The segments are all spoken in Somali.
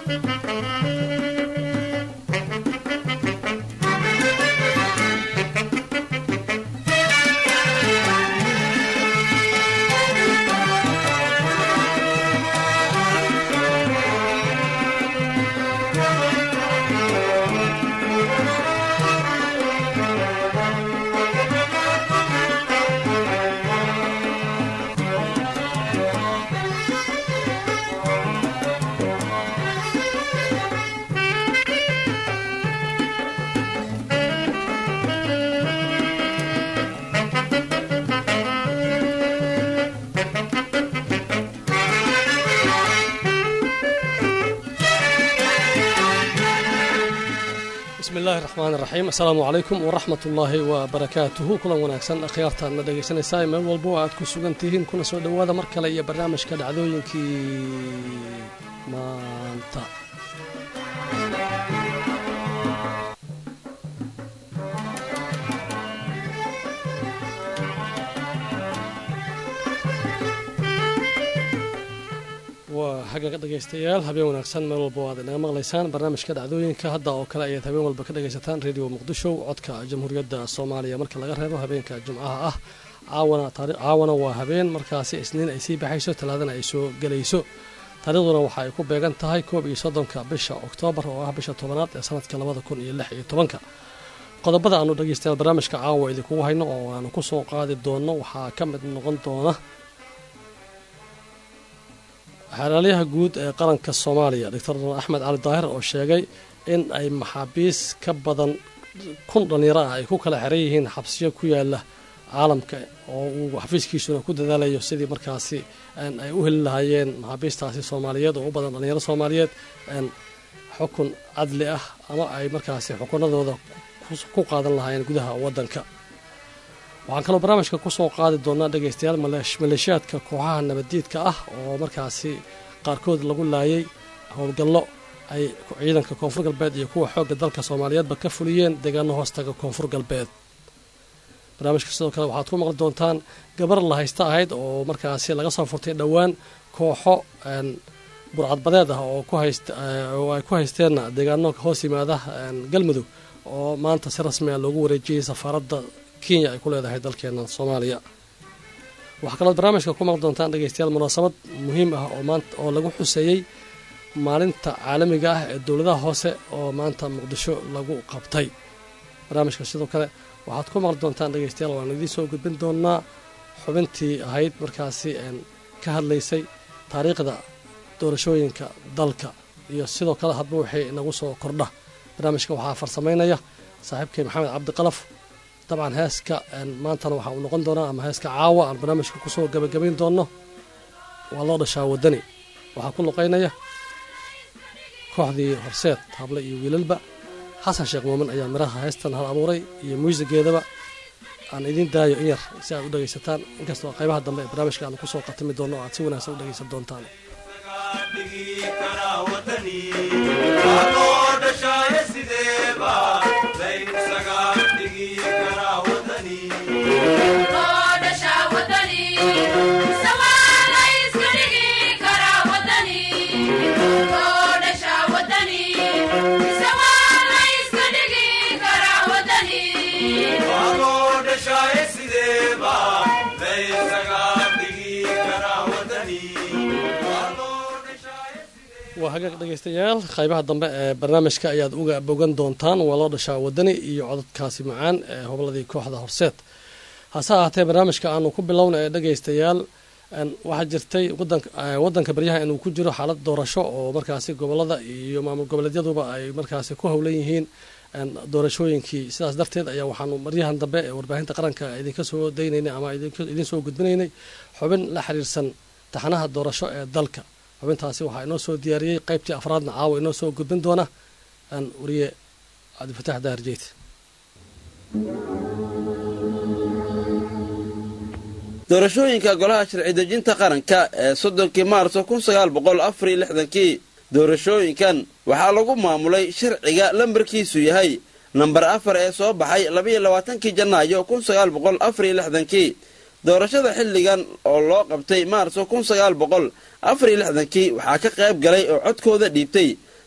bismillahi raxmaan raxiim assalaamu calaykum waraxmat ullaahi wabarakaatuhu kulan wanaagsan akhyaartaan ma dhegaysanaysaa meel walbo aad ku sugan tihiin kuna soo dhowaada mar kale iyo barnaamijka dhacdooyinkii maanta waa xagga dhegaystayaal habeen wanaagsan meel walba o aad inaga maqlaysaan barnaamijka dhacdooyinka hadda oo kale ayaad habeen walba ka dhagaysataan radio muqdisho codka jamhuuriyadda soomaaliya marka laga reebo habeenka jimcaha ah caawana waa habeen markaasi isniin ay sii baxayso talaadana ay soo gelayso taariikhduna waxa ay ku beegan tahay koob iyo soddonka bisha oktoobar oo ah bisha tobanaad ee sanadka labada kun iyo lix iyo tobanka qodobada aanu dhegaystayaal barnaamijka caawa idinkugu hayno oo aanu ku soo qaadi doonno waxaa ka mid noqon doona xeeraalyaha guud ee qaranka soomaaliya doctor axmed cali daahir oo sheegay in ay maxaabiis ka badan kun dhallinyaro ah ay ku kala xeran yihiin xabsiyo ku yaala caalamka oo uu xafiiskiisuna ku dadaalayo sidii markaasi ay u heli lahaayeen maxaabiistaasi soomaaliyeed oo u badan dhallinyaro soomaaliyeed xukun cadli ah ama ay markaasi xukunadooda ku qaadan lahaayeen gudaha waddanka waxaan kaloo barnaamijka ku soo qaadi doonaa dhegaystayaal maleeshiyaadka kooxaha nabaddiidka ah oo markaasi qaarkood lagu laayay howlgallo ay ciidanka koonfur galbeed iyo kuwa xoogga dalka soomaaliyeedba ka fuliyeen deegaano hoostaga koonfur galbeed barnaamijka sidoo kale waxaad ku maqli doontaan gabar la haysta ahayd oo markaasi laga soo furtay dhowaan kooxo burcadbadeed ah oo oo ay ku haysteen deegaano hoos yimaada galmudug oo maanta si rasmi a loogu wareejiyey safaaradda kenya ay ku leedahay dalkeena soomaaliya waxaa kaloo barnaamijka ku maqli doontaan dhegaystayaal munaasabad muhiim ah oo maanta oo lagu xuseeyey maalinta caalamiga ah ee dowladaha hoose oo maanta muqdisho lagu qabtay barnaamijka sidoo kale waxaad ku maqli doontaan dhegaystayaal waan idiin soo gudbin doonaa xubintii ahayd markaasi ka hadlaysay taariikhda doorashooyinka dalka iyo sidoo kale hadba wixii inagu soo kordha barnaamijka waxaa farsamaynaya saaxiibkay maxamed cabdiqalaf dabcan heeska maantana waxa uu noqon doonaa ama heeska caawa aan barnaamijka kusoo gabagabayn doonno waa loo dhashaa wadani waxaa ku luqaynaya kooxdii horseed hable iyo wiilalba xasan sheekh muumin ayaa miraha heestan hal abuuray iyo muusigeedaba aan idiin daayo in yar si aad u dhegaysataan inkastoo qaybaha dambe ee barnaamijka aanu kusoo qatimi doonno o aad si wanaagsan u dhegaysan doontaan waa hagaag dhegaystayaal qaybaha dambe ee barnaamijka ayaad uga bogan doontaan waa loo dhashaa wadani iyo cododkaasi macaan ee hobladii kooxda horseed hase ahaatee barnaamijka aanu ku bilowna ee dhegaystayaal waxaa jirtay wadanka baryaha inuu ku jiro xaalad doorasho oo markaasi gobolada iyo maamul goboleedyaduba ay markaasi ku howlan yihiin doorashooyinkii sidaas darteed ayaa waxaanu maryahan dambe ee warbaahinta qaranka idinka soo daynaynay ama idiin soo gudbinaynay xubin la xiriirsan taxanaha doorasho ee dalka xubintaasi waxaa inoo soo diyaariyey qaybtii afraadna caawa inoo soo gudbin doona wariye cabdifatax daarjeyd doorashooyinka golaha sharci dejinta qaranka ee soddonkii maarso kun sagaal boqol afar iyo lixdankii doorashooyinkan waxaa lagu maamulay sharciga lambarkiisu yahay nambar afar ee soo baxay labaiyo labaatankii janaayo kun sagaal boqol afar iyo lixdankii doorashada xilligan oo loo qabtay maarso kun sagaal boqol afar iyo lixdankii waxaa ka qayb galay oo codkooda dhiibtay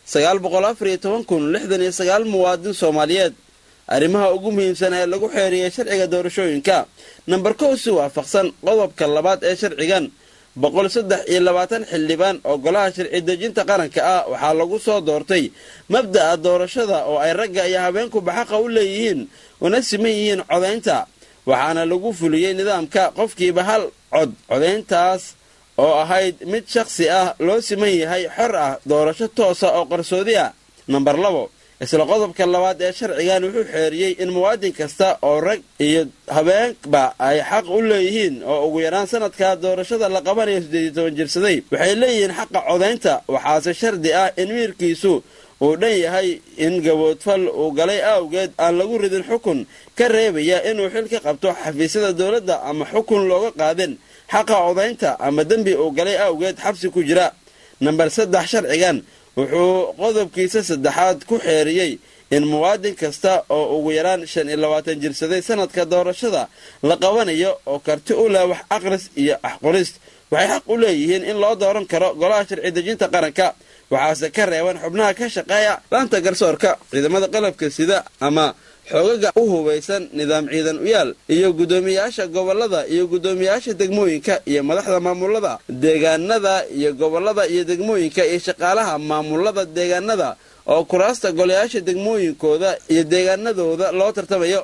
sagaal boqol afar iyo toban kun lixdan iyo sagaal muwaadin soomaaliyeed arrimaha ugu muhiimsan ee lagu xeeriyey sharciga doorashooyinka namber kow si waafaqsan qodobka labaad ee sharcigan boqol saddex iyo labaatan xildhibaan oo golaha sharci dejinta qaranka ah waxaa lagu soo doortay mabda'a doorashada oo ay ragga iyo habeenkuba xaqa u leeyihiin una siman yihiin codaynta waxaana lagu fuliyey nidaamka qofkiiba hal cod codayntaas oo ahayd mid shakhsi ah loo siman yahay xor ah doorasho toosa oo qarsoodi ah namber labo isla qodobka labaad ee sharcigan wuxuu xeeriyey in muwaadin kasta oo rag iyo habeenba ay xaq u leeyihiin oo ugu yaraan sanadka doorashada la qabanayo siddeed iyo toban jirsaday waxay leeyihiin xaqa codaynta waxaase shardi ah in miirkiisu uu dhan yahay in gaboodfal uu galay awgeed aan lagu ridin xukun ka reebaya inuu xil ka qabto xafiisyada dowladda ama xukun looga qaadin xaqa codaynta ama dembi uu galay awgeed xabsi ku jira namber saddex sharcigan wuxuu qodobkiisa saddexaad ku xeeriyey in muwaadin kasta oo ugu yaraan shan iyo labaatan jirsaday sanadka doorashada la qabanayo oo karti u leh wax aqris iyo axqorist waxay xaq u leeyihiin in loo dooran karo golaha sharci dejinta qaranka waxaase ka reeban xubnaha ka shaqeeya laanta garsoorka ciidamada qalabka sida ama xoogaga u hubaysan nidaam ciidan uyaal iyo guddoomiyaasha gobolada iyo guddoomiyaasha degmooyinka iyo madaxda maamulada deegaanada iyo gobolada iyo degmooyinka iyo shaqaalaha maamulada deegaanada oo kuraasta golayaasha degmooyinkooda iyo deegaanadooda loo tartamayo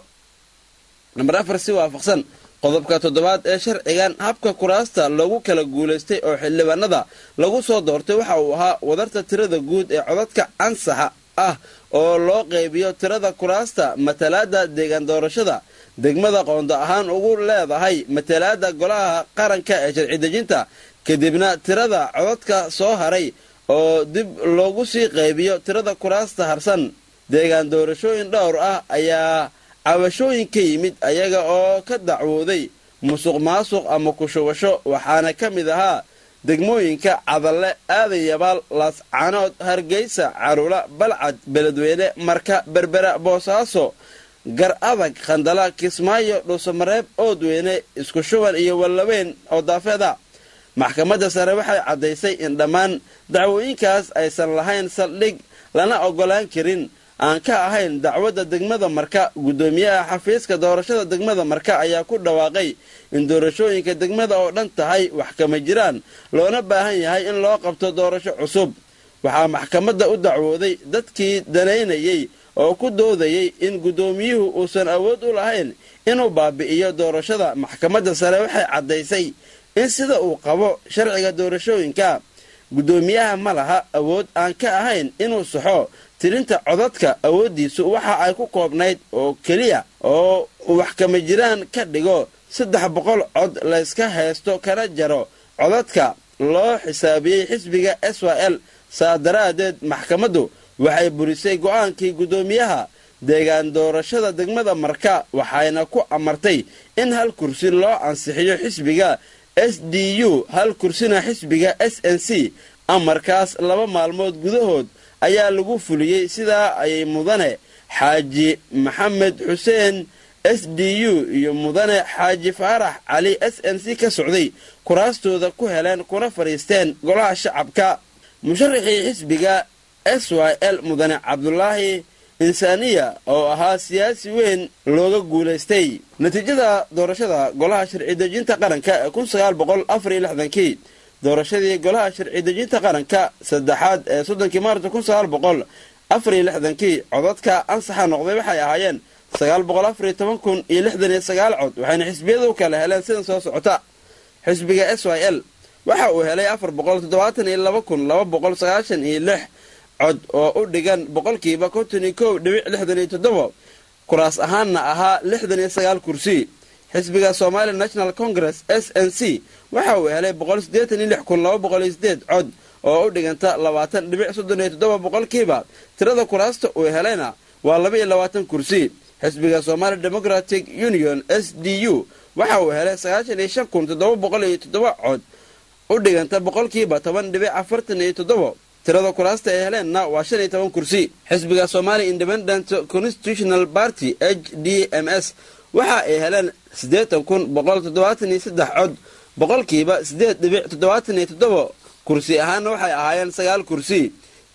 namber afar si waafaqsan qodobka toddobaad ee sharcigan habka kuraasta loogu kala guulaystay oo xildhibaanada lagu soo doortay waxa uu ahaa wadarta tirada guud ee codadka ansaxa ah oo loo qaybiyo tirada kuraasta matalaada deegaan doorashada degmada qoonda ahaan ugu leedahay matalaada golaha qaranka ee sharci dejinta kadibna tirada codadka soo haray oo dib loogu sii qaybiyo tirada kuraasta harsan deegaan doorashooyin dhowr ah ayaa cabashooyin ka yimid ayaga oo ka dacwooday musuq maasuq ama kushubasho waxaana ka mid ahaa degmooyinka cadalle aadan yabaal laascanood hargeysa carula balcad beledweyne marka berbera boosaaso gar adag khandala kismaayo dhuusamareeb oodweyne isku shuban iyo wallaweyn oo daafeeda maxkamadda sare waxay caddaysay in dhammaan dacwooyinkaas aysan lahayn saldhig lana oggolaan karin aan ka ahayn dacwadda degmada marka guddoomiyaha xafiiska doorashada degmada marka ayaa ku dhawaaqay in doorashooyinka degmada oo dhan tahay wax kama jiraan loona baahan yahay in loo qabto doorasho cusub waxaa maxkamadda u dacwooday dadkii danaynayay oo ku doodayay in guddoomiyuhu uusan awood u lahayn inuu baabi'iyo doorashada maxkamadda sare waxay caddaysay in sida uu qabo sharciga doorashooyinka guddoomiyaha ma laha awood aan ka ahayn inuu saxo tirinta codadka awooddiisu waxa ay ku koobnayd oo keliya oo wax kama jiraan ka dhigo saddex boqol cod layska haysto kana jaro codadka loo xisaabiyey xisbiga s y l saa daraaddeed maxkamaddu waxay burisay go'aankii guddoomiyaha deegaan doorashada degmada marka waxayna ku amartay in hal kursi loo ansixiyo xisbiga s d u hal kursina xisbiga s n c amarkaas laba maalmood gudahood ayaa lagu fuliyey sidaa ayay mudane xaaji maxamed xuseen s d u iyo mudane xaaji faarax cali s n c ka socday kuraastooda ku heleen kuna fadhiisteen golaha shacabka musharaxii xisbiga s y l mudane cabdulaahi insaaniya oo ahaa siyaasi weyn looga guulaystay natiijada doorashada golaha sharci dejinta qaranka ee kun sagaal boqol afar iyo lixdankii doorashadii golaha sharci dejinta qaranka saddexaad ee soddonkii maarta kun sagaal boqol afar iyo lixdankii codadka ansaxa noqday waxay ahaayeen sagaal boqol afar iyo toban kun iyo lixdan iyo sagaal cod waxayna xisbiyadu kala heleen sidan soo socota xisbiga s y l waxa uu helay afar boqol toddobaatan iyo laba kun laba boqol sagaashan iyo lix cod oo u dhigan boqolkiiba konton iyo kow dhibic lixdan iyo toddoba kuraas ahaanna ahaa lixdan iyo sagaal kursi xisbiga somali national congress s n c waxa uu helay boqol siddeetan iyo lix kun laba boqol iyo sideed cod oo u dhiganta labaatan dhibic soddon iyo toddoba boqolkiiba tirada kuraasta uu helayna waa laba iyo labaatan kursi xisbiga somali democratic union s d u waxa uu helay sagaashan iyo shan kun toddoba boqol iyo toddoba cod u dhiganta boqolkiiba toban dhibic afartan iyo toddoba tirada kuraasta ay heleenna waa shan iyo toban kursi xisbiga somali independent constitutional party h d m s waxa ay heleen siddeetan kun boqol toddobaatan iyo saddex cod boqolkiiba siddeed dhibic toddobaatan iyo toddoba kursi ahaanna waxay ahaayeen sagaal kursi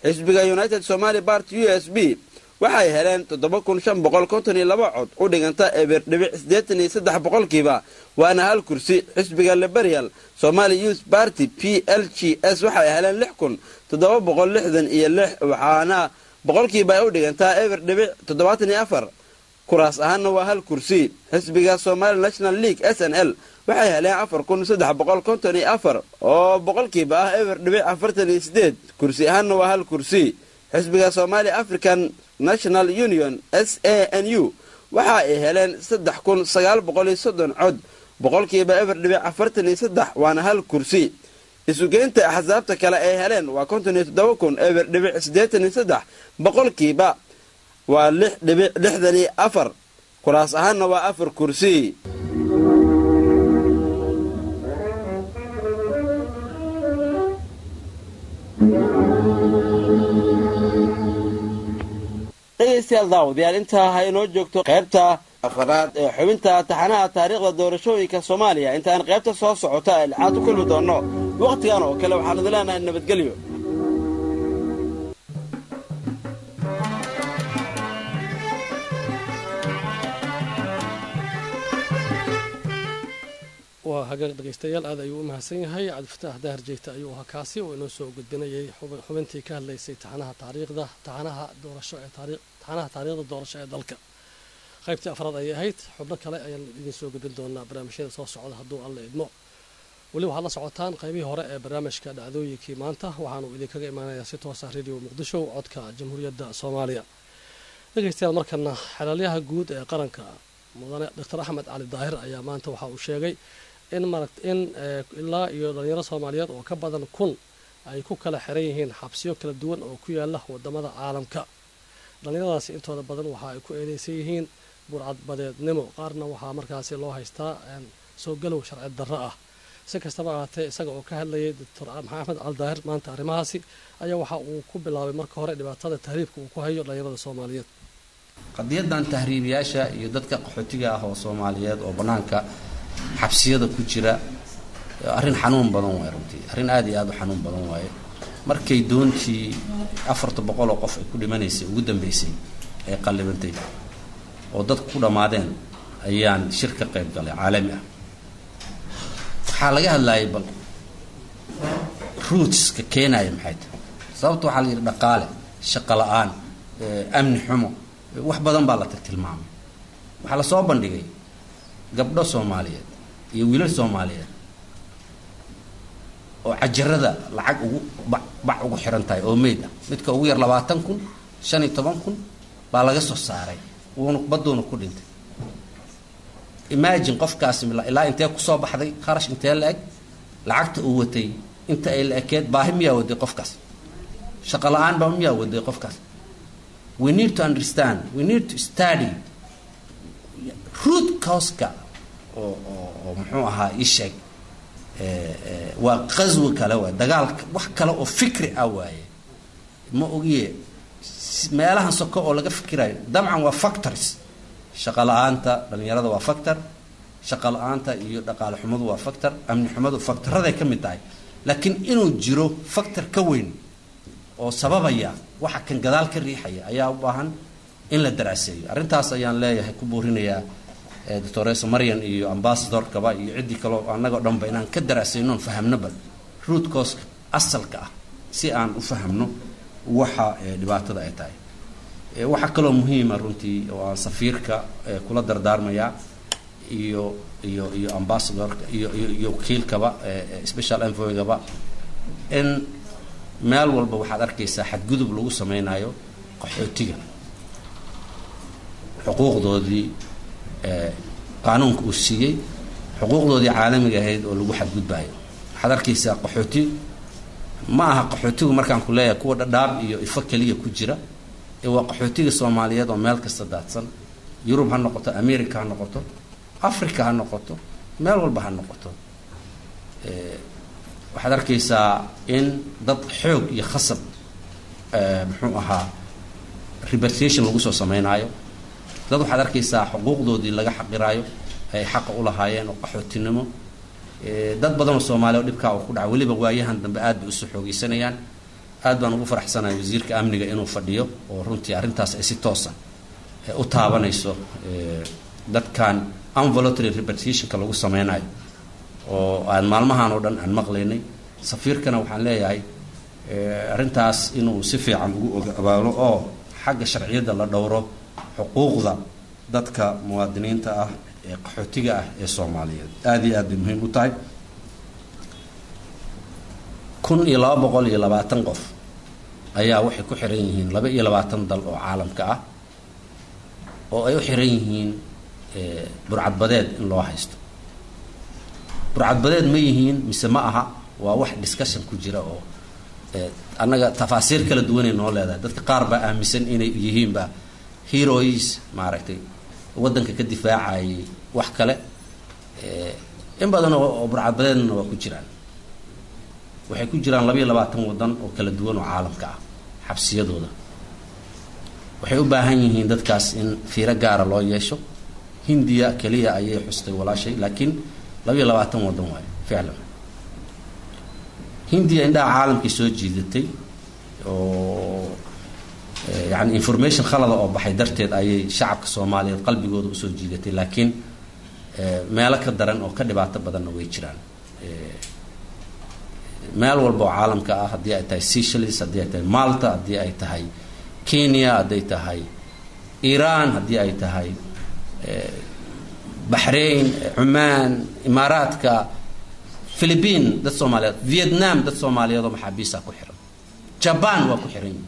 xisbiga united somaali party u s b waxay heleen toddoba kun shan boqol konton iyo laba cod u dhiganta eber dhibic siddeetan iyo saddex boqolkiiba waana hal kursi xisbiga liberal somali youth party p l g s waxay heleen lix kun toddoba boqol lixdan iyo lix waxaana boqolkiiba ay u dhigantaa eber dhibic toddobaatan iyo afar kuraas ahaanna waa hal kursi xisbiga somali national league s n l waxay heleen afar kun saddex boqol konton iyo afar oo boqolkiiba ah eber dhibic afartan iyo sideed kursi ahaanna waa hal kursi xisbiga somali african national union s a n u waxa ay heleen saddex kun sagaal boqol iyo soddon cod boqolkiiba eber dhibic afartan iyo saddex waana hal kursi isugeynta axsaabta kale ay heleen waa konton iyo toddoba kun eber dhibic siddeetan iyo saddex boqolkiiba waa lix dhibic lixdan iyo afar kuraas ahaanna waa afar kursi dhegaystayaal daawadayaal intaa ha inoo joogto qaybta afaraad ee xubinta taxanaha taariikhda doorashooyinka soomaaliya intaan qaybta soo socota ee lixaad u kulmi doonno wakhtigan oo kale waxaan idin leenahay nabadgelyo waa hagaag dhegaystayaal aad ayuu u mahadsan yahay cabdifataax daahir jeegta ayuu ahaa kaasi oo inoo soo gudbinayay xubintii ka hadlaysay taxanaha taariikhda taxanaha doorasho ee taxanaha taariikhda doorasho ee dalka qaybtii afraad ayay ahayd xubno kale ayaan idin soo gudbin doonaa barnaamijyada soo socda hadduu alla idmo weli waxaad la socotaan qaybihii hore ee barnaamijka dhacdooyinkii maanta waxaanu idinkaga imaanayaa si toosa radio muqdisho codka jamhuuriyadda soomaaliya dhegaystayaal markana xelaalyaha guud ee qaranka mudane doctor axmed cali daahir ayaa maanta waxa uu sheegay in maragt in ilaa iyo dhalinyaro soomaaliyeed oo ka badan kun ay ku kala xiran yihiin xabsiyo kala duwan oo ku yaala wadamada caalamka dhalinyaradaasi intooda badan waxa ay ku eedeysan yihiin burcadbadeednimo qaarna waxaa markaasi loo haystaa soo galow sharci darro ah si kastaba ahaatee isaga oo ka hadlayay doctor maxamed cali daahir maanta arrimahaasi ayaa waxa uu ku bilaabay marka hore dhibaatada tahriibka uu ku hayo dhalinyarada soomaaliyeed qadiyadan tahriibiyaasha iyo dadka qaxootiga ah oo soomaaliyeed oo bannaanka xabsiyada ku jira arrin xanuun badan waaye runtii arrin aada iyo aada u xanuun badan waaye markay doontii afarta boqol oo qof ay ku dhimanaysay ugu dambeysay ee qallibantay oo dadku ku dhammaadeen ayaan shir ka qayb galay caalami ah waxaa laga hadlaayay bal ruutska keenaaya maxay tahay sababta waxaa la yidhi dhaqaale shaqo la-aan amni xumo wax badan baa la tilmaamay waxaa la soo bandhigay gabdho soomaaliyeed iyo wiilal soomaaliyeed oo cajarada lacag ugu bac bac ugu xiran tahay oo meyd ah midka ugu yar labaatan kun shan iyo toban kun baa laga soo saaray wuuna baduuna ku dhintay imagine qofkaasi ilaa intee kusoo baxday kharash intee la eg lacagta uu watay inta ay la ekeed baahi miyaa waday qofkaas shaqo la-aan baa miyaa waday qofkaas we need to understand we need to study root causka oo oo oo muxuu ahaa ii sheeg waa qaswi kale waay dagaalka wax kale oo fikri ah waaye ma ogiye meelahan soko oo laga fikirayo dabcan waa factors shaqo la-aanta dhalinyarada waa factor shaqo la-aanta iyo dhaqaale xumadu waa factor amni xumadu factoraday ka mid tahay laakiin inuu jiro factor ka weyn oo sababaya waxa kan gadaal ka riixaya ayaa u baahan in la daraaseeyo arrintaas ayaan leeyahay ku buurinayaa doctores marian iyo ambassadorkaba iyo ciddii kaleo annagoo dhanba inaan ka daraasaynoon fahamno bal root causka asalka ah si aan u fahamno waxa dhibaatada ay tahay waxaa kaloo muhiima runtii oo aan safiirka kula dardaarmayaa iyo iyo iyo ambassadorka iyo iyo iyo wakiilkaba special envoygaba in meel walba waxaad arkaysaa xadgudub lagu sameynayo qaxootiga xuquuqdoodii qaanuunka uu siiyey xuquuqdoodii caalamiga ahayd oo lagu xadgudbayo waxaad arkaysaa qaxooti ma aha qaxootigu markaan ku leeyahay kuwa dhadhaab iyo ifo keliya ku jira ee waa qaxootiga soomaaliyeed oo meel kasta daadsan yurub ha noqoto america ha noqoto africa ha noqoto meel walba ha noqoto waxaad arkaysaa in dad xoog iyo khasab muxuu ahaa repatriation lagu soo sameynaayo dad waxaad arkaysaa xuquuqdoodii laga xaqiraayo ay xaqa u lahaayeen oo qaxootinimo dad badan oo soomaaliya oo dhibkaa uu ku dhaca weliba waayahan dambe aad bay usoo xoogeysanayaan aad baan ugu faraxsanahay wasiirka amniga inuu fadhiyo oo runtii arrintaas ay si toosa u taabanayso dadkan unvoluntary repartitionka lagu sameynayo oo aan maalmahan oo dhan aan maqlaynay safiirkana waxaan leeyahay arrintaas inuu si fiican ugu ogabaalo oo xagga sharciyadda la dhowro xuquuqda dadka muwaadiniinta ah ee qaxootiga ah ee soomaaliyeed aada iyo aad bay muhiim u tahay kun iyo laba boqol iyo labaatan qof ayaa waxay ku xiran yihiin laba iyo labaatan dal oo caalamka ah oo ay u xiran yihiin burcadbadeed in loo haysto burcadbadeed ma yihiin mise ma aha waa wax discussion ku jira oo annaga tafaasiir kala duwanay noo leedahay dadka qaar baa aaminsan inay yihiinba heroes maaragtay waddanka ka difaacayay wax kale in badan oo burcadbadeedna waa ku jiraan waxay ku jiraan labaiyo labaatan waddan oo kala duwan oo caalamka ah xabsiyadooda waxay u baahan yihiin dadkaas in fiiro gaara loo yeesho hindiya keliya ayay xustay walaashay laakiin labaiyo labaatan waddan waayo ficlan hindiya indhaha caalamkii soo jiidatay oo yani information khalada oo baxay darteed ayay shacabka soomaaliyeed qalbigooda usoo jiidatay laakiin meelo ka daran oo ka dhibaato badanna way jiraan meel walba oo caalamka ah haddii ay tahay seychelles haddii ay tahay malta haddii ay tahay kenya hadday tahay iran haddii ay tahay baxrain cumaan imaaraadka philibiin dad soomaaliyeed vietnam dad soomaaliyeed oo maxaabiisa ku xiran jaban waa ku xiran yihin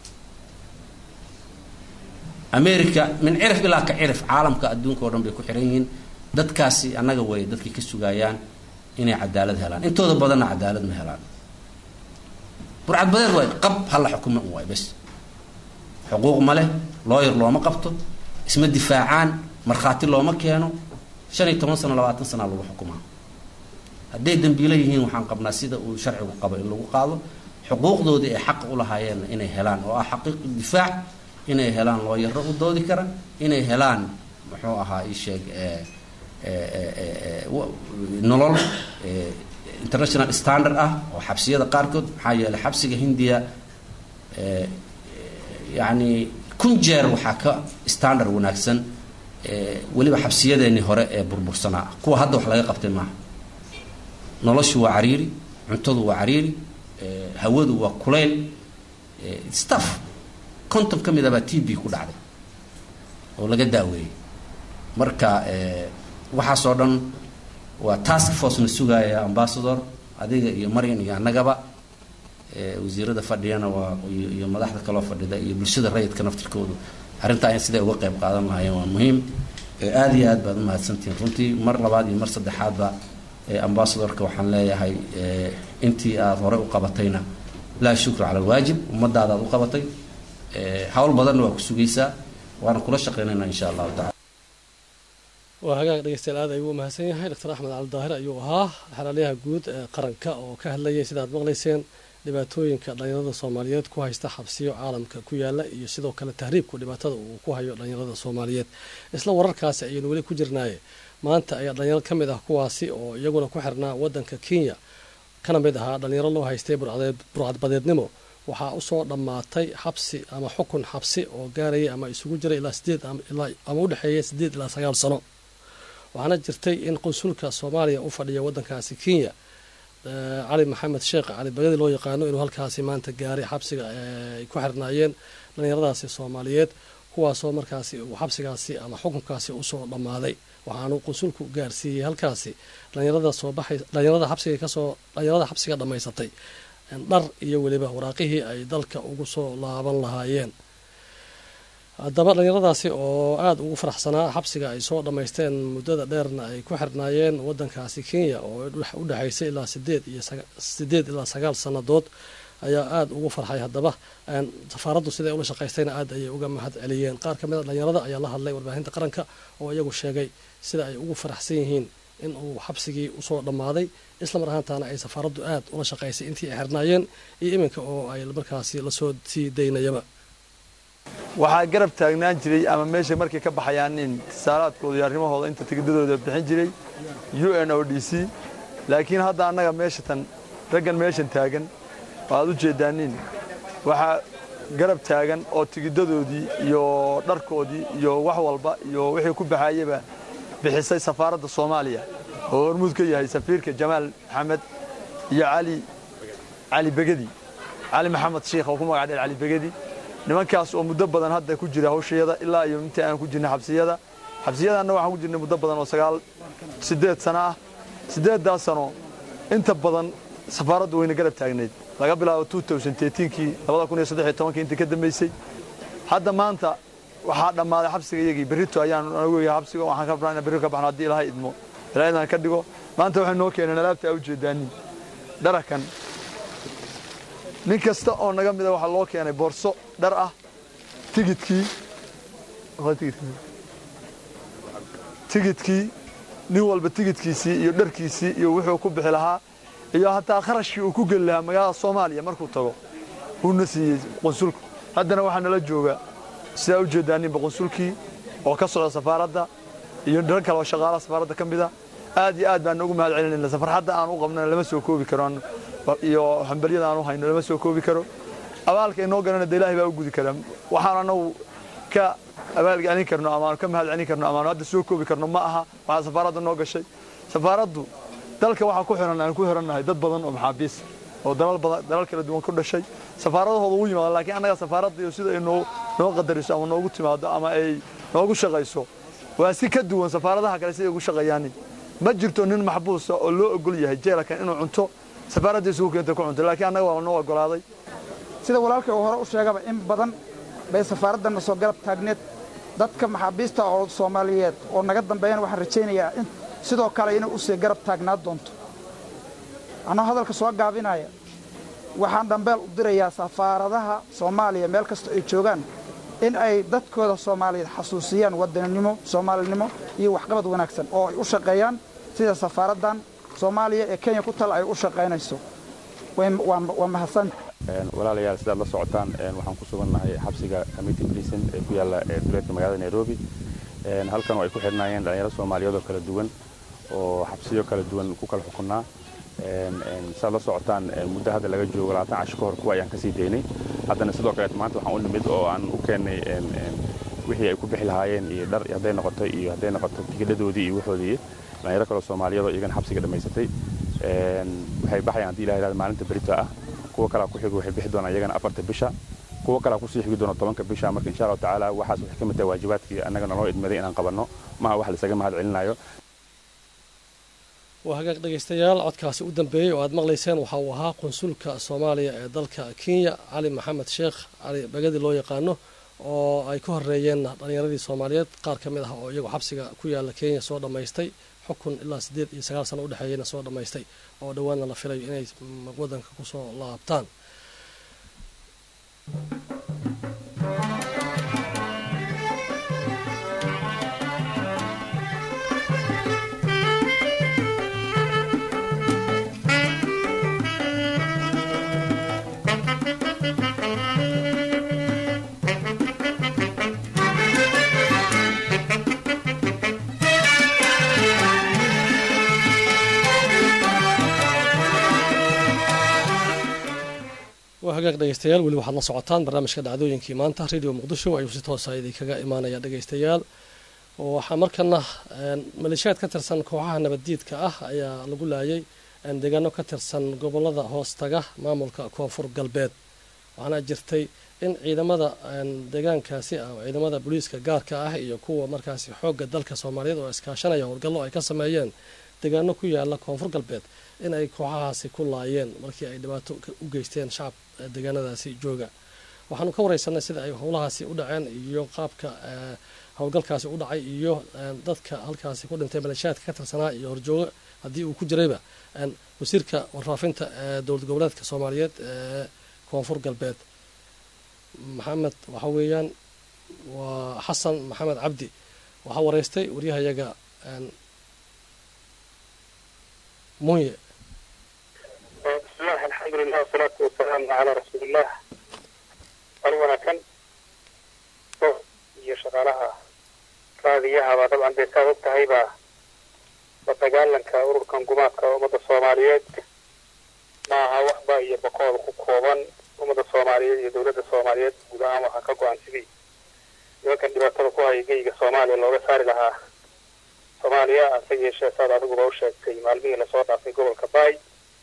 america min cirif ilaa ka cirif caalamka adduunka o dhan bay ku xiran yihiin dadkaasi annaga way dadkay ka sugayaan inay cadaalad helaan intooda badanna cadaalad ma helaan burcadbadeed waay qab hala xukuma un waay bes xuquuq ma leh looyar looma qabto isma difaacaan markhaati looma keeno shan iyo toban sano labaatan sanaa lagu xukumaa hadday dambiilo yihiin waxaan qabnaa sida uu sharcigu qabo in lagu qaado xuquuqdoodii ay xaqa u lahaayeenna inay helaan oo ah xaqiiq difaac inay helaan looyaro u doodi kara inay helaan muxuu ahaa ii sheeg nolol international standard ah oo xabsiyada qaarkood maxaa yeeley xabsiga hindiya yani kun jeer waxaa ka standard wanaagsan weliba xabsiyadeennii hore ee burbursanaa kuwa hadda wax laga qabtay maaha noloshu waa cariiri cuntadu waa cariiri hawadu waa kulayl staff konton ka mid a baa t b ku dhacday oo laga daaweeyey marka waxaasoo dhan waa task force na sugaaya ambassador adiga iyo maryan iyo annagaba wasiirada fadhiyana waa iyo madaxda kaloo fadhida iyo bulshada rayidka naftirkoodu arrintaa siday uga qayb qaadan lahaayeen waa muhiim aada iyo aad baad umahadsantihiin runtii mar labaad iyo mar saddexaadba ambassadorka waxaan leeyahay intii aada hore u qabatayna laa shukra cala alwaajib ummadaadaad u qabatay hawl badanna waa ku sugaysaa waana kula shaqaynaynaa insha allahu tacala waa hagaag dhegeystayaal aad ayuu u mahadsan yahay doctor axmed cali daahir ayuu ahaa xeraalyaha guud ee qaranka oo ka hadlayay sidaad maqlayseen dhibaatooyinka dhalinyarada soomaaliyeed ku haysta xabsiyo caalamka ku yaala iyo sidoo kale tahriibku dhibaatada uu ku hayo dhalinyarada soomaaliyeed isla wararkaasi ayaynu weli ku jirnaaye maanta ayaa dhalinyaro ka mid ah kuwaasi oo iyaguna ku xirnaa wadanka kenya kana mid ahaa dhalinyaro loo haystay burcadbadeednimo waxaa usoo dhammaatay xabsi ama xukun xabsi oo gaaraya ama isugu jiray ilaa sideed ama u dhexeeya sideed ilaa sagaal sano waxaana jirtay in qunsulka soomaaliya u fadhiya wadankaasi kenya cali maxamed sheekh cali bagadi loo yaqaano inuu halkaasi maanta gaaray xabsiga ay ku xirnaayeen dhalinyaradaasi soomaaliyeed kuwaasoo markaasi uu xabsigaasi ama xukunkaasi usoo dhammaaday waxaanu qunsulku gaarsiiyey halkaasi dhalinyarada soo baxay dhalinyarada xabsiga kasoo dhalinyarada xabsiga dhammaysatay dhar iyo weliba waraaqihii ay dalka ugu soo laaban lahaayeen haddaba dhalinyaradaasi oo aada ugu faraxsanaa xabsiga ay soo dhammaysteen muddada dheerna ay ku xirnaayeen wadankaasi kenya oo u dhexaysay ilaa sideed iyo sideed ilaa sagaal sannadood ayaa aada ugu farxay haddaba safaaraddu siday ula shaqaystayna aada ayay uga mahad celiyeen qaar ka mid a dhalinyarada ayaa la hadlay warbaahinta qaranka oo iyagu sheegay sida ay ugu faraxsan yihiin in uu xabsigii usoo dhammaaday islamar ahaantaana ay safaaraddu aada ula shaqaysay intii ay xirnaayeen iyo iminka oo ay markaasi lasoo sii daynayaba waxaa garab taagnaan jiray ama meesha markay ka baxayaan in tisaalaadkooda iyo arrimahooda inta tigidadooda bixin jiray u n o d c laakiin hadda annaga meesha tan raggan meeshan taagan waxaad u jeeddaanin waxaa garab taagan oo tigidadoodii iyo dharkoodii iyo wax walba iyo wixii ku baxaayaba bixisay safaaradda soomaaliya oo hormuud ka yahay safiirka jamaal maxamed iyo cali cali begedi cali maxamed shiikh oo ku magac dheer cali begedi nimankaas oo muddo badan hadda ku jira hawshayada ilaa iyo intii aan ku jirnay xabsiyada xabsiyadanna waxaan ku jirnay muddo badan oo sagaal siddeed sano ah siddeeddaas sano inta badan safaaraddu wayna garab taagnayd laga bilaabo kii intii ka dambaysay hadda maanta waxaa dhammaaday xabsiga iyagii berrito ayaan anagu yahay xabsiga waxaan ka rabnaa inaan berri ka baxno haddii ilaahay idmo ilaahay inaan ka dhigo maanta waxay noo keeneen alaabta aa ujeedaanin dharakan nin kasta oo naga mida waxaa loo keenay boorso dhar ah tigidkii tigidkii nin walba tigidkiisii iyo dharkiisii iyo wuxuu ku bixi lahaa iyo hataa kharashkii uu ku geli lahaa magaalada soomaaliya markuu tago uuna siiyey qunsulku haddana waxaa nala jooga sidaa u jeedaaninba qunsulkii oo ka socda safaaradda iyo rag kale oo shaqaalaha safaaradda ka mida aad iyo aad baan ugu mahad celinayna safarxadda aan u qabnana lama soo koobi karo iyo hambalyada aan u hayno lama soo koobi karo abaalka inoo galana de ilaahay baa u gudi karaa waxaan anagu ka abaalgelin karno amaanu ka mahad celin karno amaanu hadda soo koobi karno ma aha waxaa safaaradda noo gashay safaaraddu dalka waxaa ku xiran aan ku xirannahay dad badan oo maxaabiis oo dalal badan dalal kala duwan ku dhashay safaaradahooda ugu yimaado laakiin annaga safaaradda iyo sida ay noo noo qadariso ama noogu timaado ama ay noogu shaqayso waa si ka duwan safaaradaha kale siday ugu shaqeeyaan ma jirto nin maxbuusa oo loo ogol yahay jeelakan inuu cunto safaaradda isugu keenta ku cunto laakiin annaga waa noo ogolaaday sida walaalkay uu hore u sheegaba in badan bay safaaraddanna soo garab taagneed dadka maxaabiista oo soomaaliyeed oo naga dambeeyana waxaan rajaynayaa in sidoo kale inay usii garab taagnaa doonto annoo hadalka soo gaabinaya waxaan dhambeel u dirayaa safaaradaha soomaaliya meel kasta ay joogaan in ay dadkooda soomaaliyeed xasuusiyaan wadaninimo soomaalinimo iyo waxqabad wanaagsan oo ay u shaqeeyaan sida safaaraddan soomaaliya ee kenya ku tal ay u shaqaynayso waa mahadsan walaalayaal sidaad la socotaan waxaan ku sugannahay xabsiga committee prison ee ku yaalla duleedka magaalada nairobi halkan oo ay ku xidhnaayeen dhalinyaro soomaaliyeed oo kala duwan oo xabsiyo kala duwan ku kala xukunnaa sidaad la socotaan muddo hadda laga joogo labaatan cashi ka hor kuwa ayaan kasii daynay haddana sidoo kaleet maanta waxaan u nimid oo aan u keennay wixii ay ku bixi lahaayeen iyo dhar hadday noqoto iyo hadday noqoto tigidhadoodii iyo waxoodii dhalinyaro kaloo soomaaliyeed oo iyagana xabsiga dhammaysatay waxay baxayaan haddii ilaha yidhahdo maalinta berita ah kuwa kalaa ku xigo waxay bixi doonaan iyagana afarta bisha kuwa kalaa kusii xigi doona tobanka bisha marka insha allahu tacaala waxaas waxay ka mid tahay waajibaadkii annaga naloo idmaday inaan qabanno maha wax laisaga mahad celinayo waa hagaag dhegaystayaal codkaasi u dambeeyey oo aad maqlayseen waxa uu ahaa qunsulka soomaaliya ee dalka kenya cali maxamed sheekh cali bagadi loo yaqaano oo ay ka horeeyeen dhallinyaradii soomaaliyeed qaar ka mid ah oo iyagu xabsiga ku yaala kenya soo dhammaystay xukun ilaa siddeed iyo sagaal sano udhexeeyeyna soo dhammaystay oo dhowaanna la filayo inay waddanka kusoo laabtaan waa hagaag dhegeystayaal weli waxaad la socotaan barnaamijka dhacdooyinkii maanta radio muqdisho ayuu si toosa idinkaga imaanaya dhegeystayaal waxaa markana maleeshiyaad ka tirsan kooxaha nabaddiidka ah ayaa lagu laayay deegaano ka tirsan gobolada hoostaga maamulka koonfur galbeed waxaana jirtay in ciidamada deegaankaasi ah ciidamada booliiska gaarka ah iyo kuwa markaasi xoogga dalka soomaaliyeed oo iskaashanaya howlgallo ay ka sameeyeen deegaano ku yaala koonfur galbeed in ay kooxahaasi ku laayeen markii ay dhibaato u geysteen shacab deegaanadaasi jooga waxaanu ka wareysanay sida ay howlahaasi u dhaceen iyo qaabka howlgalkaasi u dhacay iyo dadka halkaasi ku dhintay maleeshiyaadka ka tirsanaa iyo horjoogo haddii uu ku jirayba wasiirka warfaafinta ee dowlad goboleedka soomaaliyeed ee koonfur galbeed maxamed waxa weeyaan waa xasan maxamed cabdi waxaa wareystay waryahayaga munye bismillahi alxamdulilah wasalaatu wasalaamu calaa rasuuliillah wal wanaagsan iyo shaqaalaha raadiyahaba dabcan dee saad og tahayba la dagaalanka ururkan gumaadka ummadda soomaaliyeed maaha waxba iyo boqooda ku kooban ummadda soomaaliyeed iyo dowladda soomaaliyeed guud ahaan waxaa ka go-an sidii nimankan dhibaatada ku haya geyga soomaaliya looga saari lahaa soomaaliya hase yeeshee saad adiguba u sheegtay maalmihii lasoo dhaafay gobolka baay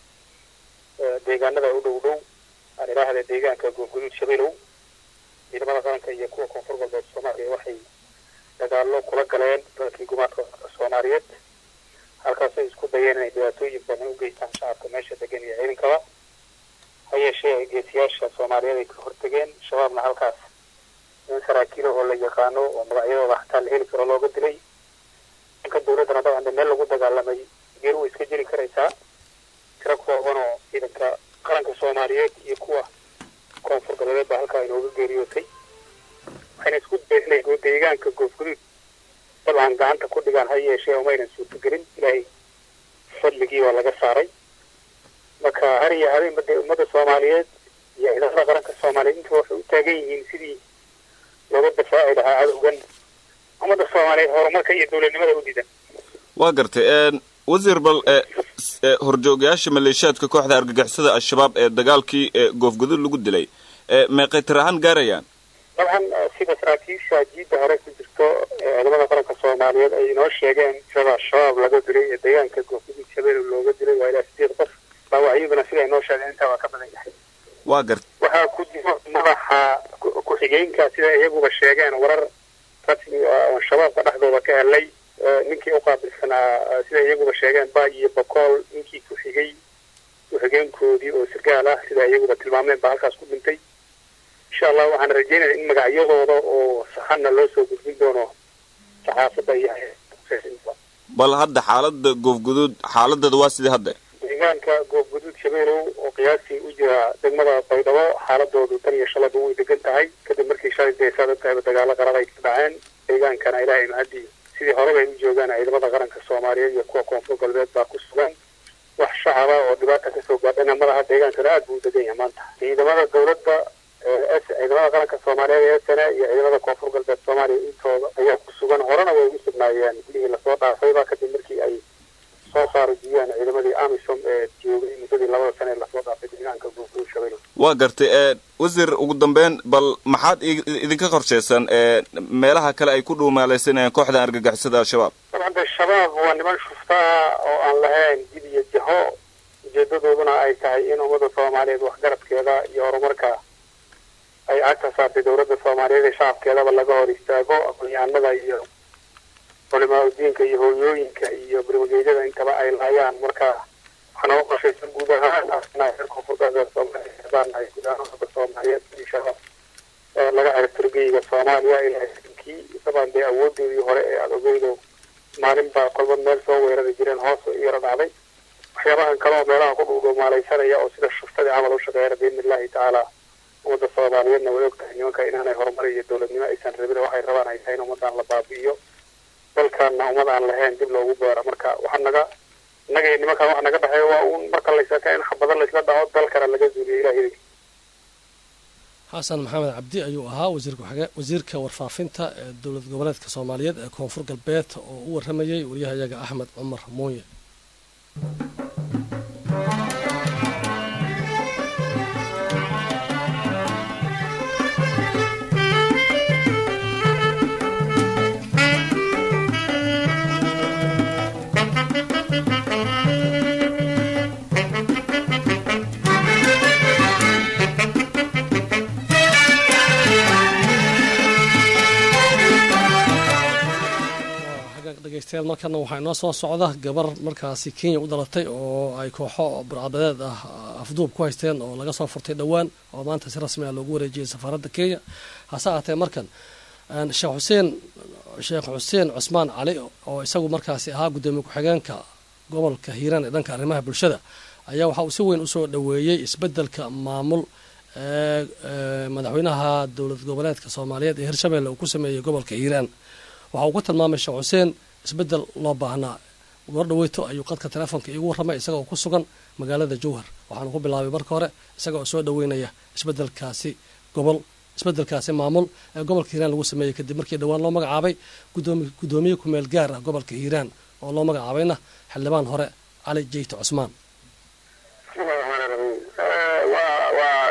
deegaanada u dhow dhow aan idhaahda deegaanka goobguduud shabeelow ciidamada qaranka iyo kuwa koonfur galbeed soomaaliya waxay dagaallo kula galeen dalkii gumaadka soomaaliyeed halkaasay isku dayeen inay dhibaatooyin badan u geystaan shacabka meesha degan iyo ciidankaba ha yeeshee geesiyaasha soomaaliyeed ay ka hortegeen shabaabna halkaas in saraakiilo oo la yaqaano oo magacyadooda hataa la heli karo looga dilay dhanka dowladdana dabcan meel lagu dagaalamay geer way iska jiri karaysaa tiro kooban oo ciidanka qaranka soomaaliyeed iyo kuwa koonfur galbeed baa halkaa inooga geeriyootay waxayna isku dayeen inay deegaanka goofguduud dabcan gacanta ku dhigaan ha yeeshee umaynan suurtagelin ilaahay fadligii waa laga saaray marka har iyo habeenba dee ummadda soomaaliyeed iyo ciidamada qaranka soomaaliyeed intuba waxay u taagan yihiin sidii looga dafaaci lahaa cadowgan ummadda soomaaliyeed horumarka iyo dowladnimada u diidan waa gartay wasiir bal horjoogayaasha maleeshiyaadka kooxda argagixisada al-shabaab ee dagaalkii goofguduud lagu dilay meeqay tir ahaan gaarayaan dabcan sida saraakiisha jiidda hore ku jirto ciidamada qaranka soomaaliyeed ay inoo sheegeen tirada al-shabaab laga dilay ee deegaanka goofguduud shabeelle looga dilay waa ilaa sideed qof dhaawacyaduna sida inoo sheegeen intaa waa ka badan yahay waa gartay waxaa ku jiro madaxa ku-xigeenka sida iyaguba sheegeen warar rasmi oo shabaabka dhexdooda ka helay ninkii u qaabilsanaa sida iyaguba sheegeen baay iyo bokool ninkii ku xigay ku-xigeenkoodii oo sirgaal ah sida iyaguba tilmaameen baa halkaas ku dhintay insha allah waxaan rajeynaya in magacyadooda oo saxanna loo soo gudbin doono saxaafadda iyo bal hadda xaalada goofguduud xaaladeeda waa sidii hadda deegaanka goobguduud shabeelow oo qiyaastii u jira degmada baydhabo xaaladoodu tan iyo shalaba way degan tahay kadib markii shalay dee saad ogtahayba dagaalo qarab ay ka dhaceen deegaankana ilaahay mahadii sidii horeba ay u joogaan ciidamada qaranka soomaaliyeed iyo kuwa koonfur galbeed baa ku sugan wax shacaba oo dhibaata kasoo gaadhana madaha deegaankana aad buu u degan yahay maanta ciidamada dowladda ciidamada qaranka soomaaliyeed ee sane iyo ciidamada koonfur galbeed soomaaliya intooda ayaa ku sugan horena way ugu sugnaayeen gudihii lasoo dhaafayba kadib markii ay soo faarujiyeen ciidamadii amisom ee joogay muddadii labada sane ee lasoo dhaafay deegaanka goofguduud shabeelle waa gartay wasiir ugu dambeyn bal maxaad idinka qorshaysan meelaha kale ay ku dhuumaalaysanayaan kooxda argagixisada al-shabaab dabcan de shabaab waa niman shuftaa oo aan lahayn jid iyo jaho ujeedadooduna ay tahay in ummadda soomaaliyeed waxgaradkeeda iyo horumarka ay cagta saartay dowladda soomaaliyeed ee shacabkeedaba laga hor istaago aqoon-yahanada iyo culimaa udiinka iyo hooyooyinka iyo barmageedyada intaba ay laayaan marka waxaana u qorshaysan guud ahaan reer koonfur galbeed soomaaliya baanahay guud ahaan ummadda soomaaliyeed inshaalla laga ciribtirgeyga soomaaliya ilaa kii dabaan dee awoodoodii hore ee aada ogeydo maalin baa kolba meel soo weerari jireen hoos u yaro dhacday waxyaabahan kale oo meelaha ku dhuudhuumaalaysanaya oo sida shuftadii camal u shaqeeyana biidni illahi tacaala ummadda soomaaliyeedna way og tahay nimanka inaanay horumar iyo dowladnimo aysan rabin waxay rabaan ay tahay in ummadaan la baabi'iyo dalkaana ummad aan lahayn dib loogu beero marka waxaa naga innaga iyo nimankan waxa naga dhexeeya waa uun marka laysaka in xabado laysla dhaco dalkana laga zuuliyo ilaah xasan maxamed cabdi ayuu ahaa wasiirka warfaafinta ee dowlad goboleedka soomaaliyeed ee koonfur galbeed oo u waramayay wariyahayaga axmed cumar muuye dhegeystayaal markana waxaa inoo soo socda gabar markaasi kenya u dhalatay oo ay kooxo burcadadeed ah afduub ku haysteen oo laga soo furtay dhowaan oo maanta si rasmi ah loogu wareejiyey safaaradda kenya hase ahaatee markan sheekh xuseen sheekh xuseen cusmaan cali oo isagu markaasi ahaa guddoomiye ku-xigeenka gobolka hiiraan ee dhanka arrimaha bulshada ayaa waxa uu si weyn usoo dhoweeyey isbeddelka maamul ee madaxweynaha dowlad goboleedka soomaaliyeed ee hirshabelle uu ku sameeyey gobolka hiiraan waxa uu ku tilmaamay sheekh xuseen isbeddel loo baahnaa goor dhaweyto ayuu qadka telefoonka iigu warramay isagaoo ku sugan magaalada jowhar waxaanu ku bilaabay marka hore isaga oo soo dhoweynaya isbeddelkaasi gobol isbeddelkaasi maamul ee gobolka hiiraan lagu sameeyey kadib markii dhowaan loo magacaabay guddoomiye kumeel gaar ah gobolka hiiraan oo loo magacaabayna xildhibaan hore cali jeyte cusmaan bismillahi raxmaani raxiim waa waa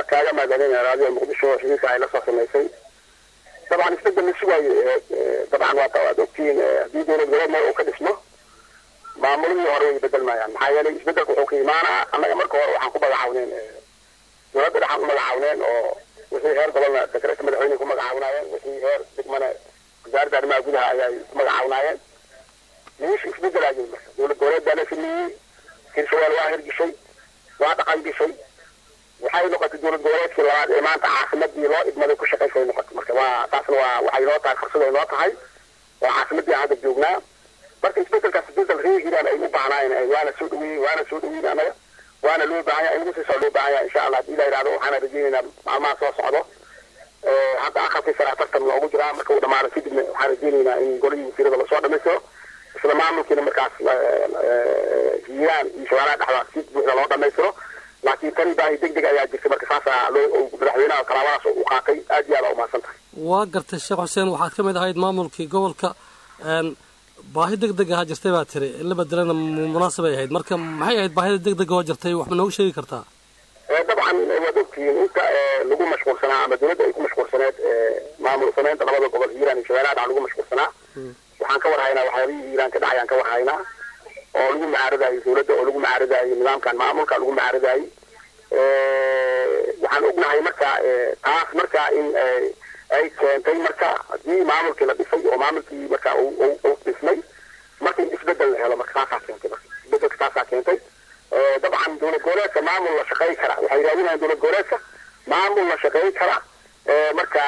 kaaga mahadcelinaya raadiyo muqdisho xiriirka ay la soo samaysay dabcan isbedel la sugaayo dabcan waa waad ogtihiin haddii dowlad goboleed meel uu ka dhismo maamuladii hore way bedelmayaan maxaa yeelay isbedelka wuxuu ka imaanaa annaga marka hore waxaan ku magacawneen dowladda dhexaan u magacawneen oo wixii heer gobolna dekreetka madaxweyne ku magacawnaayeen wixii heer degmana wasaaradda arrimaha gudaha ayay ku magacawnaayeen meesha isbedelaayo marka dowlad goboleed baa la sameeyey hirshabeelle waa hirgishay waa dhaqan gashay waxay noqotay dowlad goboleedkii labaad ee maanta caasimadii loo idmaday ku shaqaysay noqotay marka waa taasna waa waxay noo tahay fursad ay noo tahay waa caasimadii aan hadda joognaa marka isbedelkaas isbedel reer hiiraan ay u baahnaayeen waana soo dhaweeyey waana soo dhaweyn annaga waana loo baahan yahay inagu sii loo baahan yahay insha allah hadii la yidhahdo waxaana rajeynaynaa maalmaha soo socdo hadda aqalkii sare tartan loogu jiraa marka uu dhamaado kadibna waxaan rajeynaynaa in golihii wasiirada lasoo dhamaystiro isla maamulkiina markaas hiiraan iyo shabeelaha dhexda si buuxda loo dhamaystiro laakiin tani baahi deg deg ayaa jirtay marka saasaa loo madaxweynaha talaabadaas u qaatay aad iyo aad aa umahadsan tahay waa gartay sheekh xuseen waxaad ka mid ahayd maamulkii gobolka baahi deg deg ahaa jirtay baa tiri in la bedelana munaasabay ahayd marka maxay ahayd baahida deg deg oo jirtay wax ma noogu sheegi kartaa dabcan waad ogtihiin inta lagu mashquulsanaa ama dowladda ay ku mashquulsaneed maamul samaynta labada gobol hiiraan iyo shabeelaha dhac lagu mashquulsanaa waxaan ka warhaynaa waxyaabihii hiiraan ka dhacayaan ka warhaynaa oo lagu macaaradayo dowladda oo lagu macaaradayo nidaamkan maamulka lagu macaaradayo waxaan ognahay marka taas marka in ay keentay marka haddii maamulkii la dhisay oo maamulkii marka uu dhismay marka in isbedel la helo marka taasaa keentay marka isbedelka taasaa keentay dabcan dowlad goboleedka maamul la shaqayn kara waxay raadinayaan dowlad goboleedka maamul la shaqayn kara marka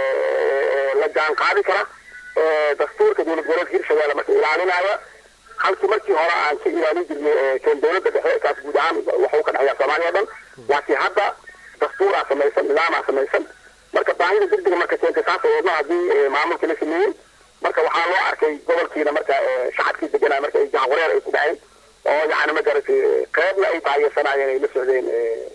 la jaan qaadi kara dastuurka dowlad goboleedka hirshabeelle marka ilaalinaya halkii markii hore aan ka ilaalin jirnay keen dowladda dhexe kaas guud ahaan waxuu ka dhexeeya soomaaliya o dhan laakiin hadda dastuuraa samaysan nidaamaa samaysan marka baahida degdega marka keentay saas wadno haddii maamulkii la sameeyey marka waxaa loo arkay gobolkiina marka shacabkii deganaa marka ay jahawareer ay ku dhaceen oo yani magaratay qeybna ay taageersanayeen ay la socdeen